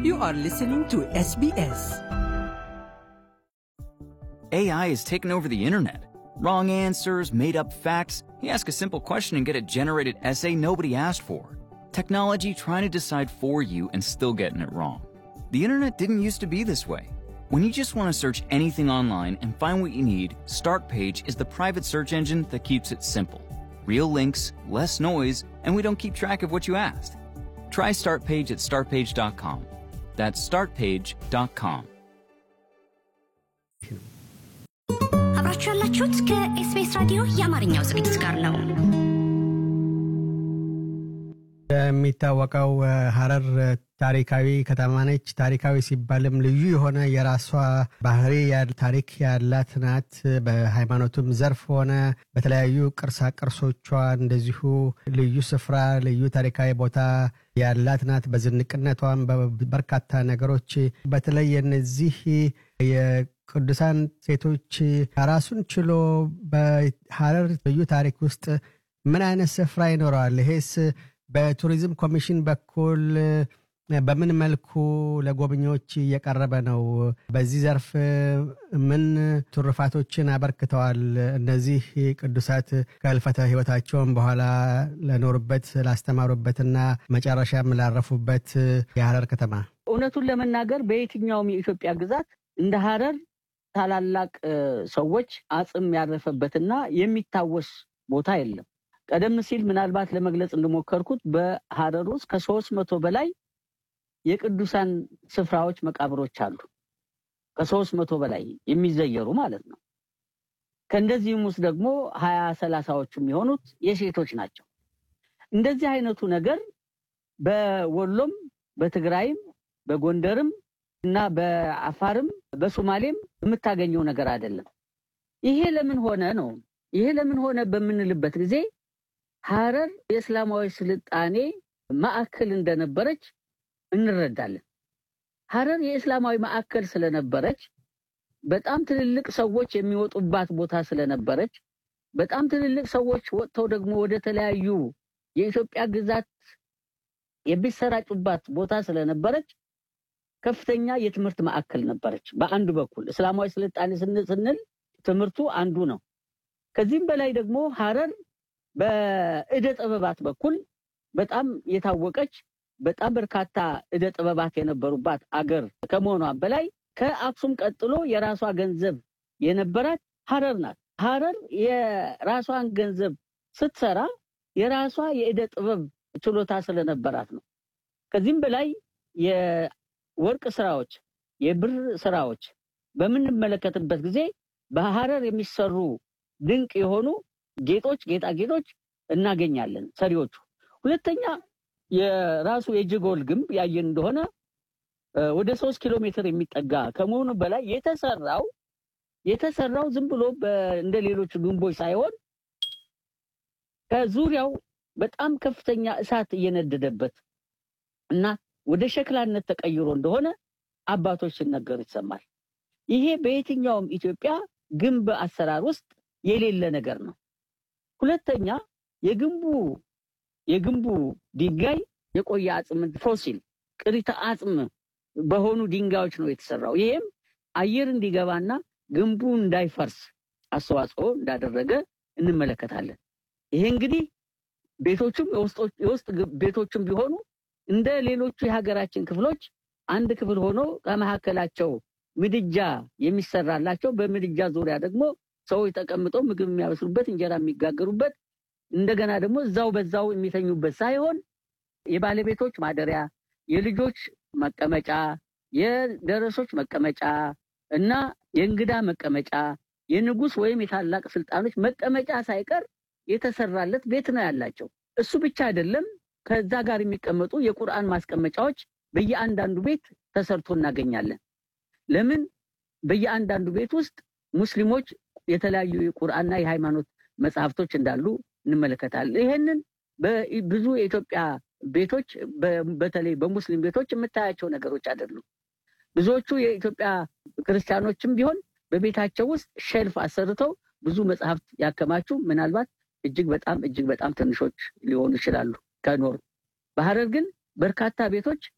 You are listening to SBS. AI is taking over the internet. Wrong answers, made up facts. You ask a simple question and get a generated essay nobody asked for. Technology trying to decide for you and still getting it wrong. The internet didn't used to be this way. When you just want to search anything online and find what you need, Startpage is the private search engine that keeps it simple. Real links, less noise, and we don't keep track of what you asked. Try Startpage at startpage.com. That's startpage.com. አብራችሁ ያላችሁት ከኤስቢኤስ ራዲዮ የአማርኛው ዝግጅት ጋር ነው። የሚታወቀው ሀረር ታሪካዊ ከተማ ነች። ታሪካዊ ሲባልም ልዩ የሆነ የራሷ ባህሪ ታሪክ ያላት ናት። በሃይማኖቱም ዘርፍ ሆነ በተለያዩ ቅርሳ ቅርሶቿ እንደዚሁ ልዩ ስፍራ፣ ልዩ ታሪካዊ ቦታ ያላት ናት። በዝንቅነቷም በርካታ ነገሮች በተለይ የነዚህ የቅዱሳን ሴቶች ራሱን ችሎ በሀረር ልዩ ታሪክ ውስጥ ምን አይነት ስፍራ ይኖረዋል? ይሄስ በቱሪዝም ኮሚሽን በኩል በምን መልኩ ለጎብኚዎች እየቀረበ ነው? በዚህ ዘርፍ ምን ትሩፋቶችን አበርክተዋል? እነዚህ ቅዱሳት ከህልፈተ ህይወታቸውን በኋላ ለኖሩበት ላስተማሩበትና መጨረሻም ላረፉበት የሀረር ከተማ እውነቱን ለመናገር በየትኛውም የኢትዮጵያ ግዛት እንደ ሀረር ታላላቅ ሰዎች አጽም ያረፈበትና የሚታወስ ቦታ የለም። ቀደም ሲል ምናልባት ለመግለጽ እንደሞከርኩት በሀረር ውስጥ ከሶስት መቶ በላይ የቅዱሳን ስፍራዎች መቃብሮች አሉ። ከሶስት መቶ በላይ የሚዘየሩ ማለት ነው። ከእንደዚህም ውስጥ ደግሞ ሀያ ሰላሳዎቹ የሚሆኑት የሴቶች ናቸው። እንደዚህ አይነቱ ነገር በወሎም በትግራይም በጎንደርም እና በአፋርም በሶማሌም የምታገኘው ነገር አይደለም። ይሄ ለምን ሆነ ነው? ይሄ ለምን ሆነ በምንልበት ጊዜ ሀረር የእስላማዊ ስልጣኔ ማዕከል እንደነበረች እንረዳለን። ሀረር የእስላማዊ ማዕከል ስለነበረች በጣም ትልልቅ ሰዎች የሚወጡባት ቦታ ስለነበረች በጣም ትልልቅ ሰዎች ወጥተው ደግሞ ወደ ተለያዩ የኢትዮጵያ ግዛት የሚሰራጩባት ቦታ ስለነበረች ከፍተኛ የትምህርት ማዕከል ነበረች። በአንዱ በኩል እስላማዊ ስልጣኔ ስንል ትምህርቱ አንዱ ነው። ከዚህም በላይ ደግሞ ሀረር በእደ ጥበባት በኩል በጣም የታወቀች በጣም በርካታ እደ ጥበባት የነበሩባት አገር ከመሆኗ በላይ ከአክሱም ቀጥሎ የራሷ ገንዘብ የነበራት ሀረር ናት። ሀረር የራሷን ገንዘብ ስትሰራ የራሷ የእደ ጥበብ ችሎታ ስለነበራት ነው። ከዚህም በላይ የወርቅ ስራዎች፣ የብር ስራዎች በምንመለከትበት ጊዜ በሀረር የሚሰሩ ድንቅ የሆኑ ጌጦች፣ ጌጣጌጦች እናገኛለን ሰሪዎቹ። ሁለተኛ የራሱ የጀጎል ግንብ ያየን እንደሆነ ወደ ሶስት ኪሎ ሜትር የሚጠጋ ከመሆኑ በላይ የተሰራው የተሰራው ዝም ብሎ እንደ ሌሎቹ ግንቦች ሳይሆን ከዙሪያው በጣም ከፍተኛ እሳት እየነደደበት እና ወደ ሸክላነት ተቀይሮ እንደሆነ አባቶች ሲነገሩ ይሰማል። ይሄ በየትኛውም ኢትዮጵያ ግንብ አሰራር ውስጥ የሌለ ነገር ነው። ሁለተኛ የግንቡ የግንቡ ድንጋይ የቆየ አጽም ፎሲል ቅሪተ አጽም በሆኑ ድንጋዮች ነው የተሰራው። ይሄም አየር እንዲገባና ግንቡ እንዳይፈርስ አስተዋጽኦ እንዳደረገ እንመለከታለን። ይሄ እንግዲህ ቤቶቹም የውስጥ ቤቶቹም ቢሆኑ እንደ ሌሎቹ የሀገራችን ክፍሎች አንድ ክፍል ሆኖ ከመካከላቸው ምድጃ የሚሰራላቸው በምድጃ ዙሪያ ደግሞ ሰዎች ተቀምጠው ምግብ የሚያበስሉበት እንጀራ የሚጋገሩበት እንደገና ደግሞ እዛው በዛው የሚተኙበት ሳይሆን የባለቤቶች ማደሪያ፣ የልጆች መቀመጫ፣ የደረሶች መቀመጫ እና የእንግዳ መቀመጫ፣ የንጉስ ወይም የታላቅ ስልጣኖች መቀመጫ ሳይቀር የተሰራለት ቤት ነው ያላቸው። እሱ ብቻ አይደለም። ከዛ ጋር የሚቀመጡ የቁርአን ማስቀመጫዎች በየአንዳንዱ ቤት ተሰርቶ እናገኛለን። ለምን? በየአንዳንዱ ቤት ውስጥ ሙስሊሞች የተለያዩ የቁርአንና የሃይማኖት መጽሐፍቶች እንዳሉ እንመለከታለን። ይሄንን ብዙ የኢትዮጵያ ቤቶች በተለይ በሙስሊም ቤቶች የምታያቸው ነገሮች አይደሉም። ብዙዎቹ የኢትዮጵያ ክርስቲያኖችም ቢሆን በቤታቸው ውስጥ ሼልፍ አሰርተው ብዙ መጽሐፍት ያከማቹ ምናልባት እጅግ በጣም እጅግ በጣም ትንሾች ሊሆኑ ይችላሉ ከኖሩ። በሀረር ግን በርካታ ቤቶች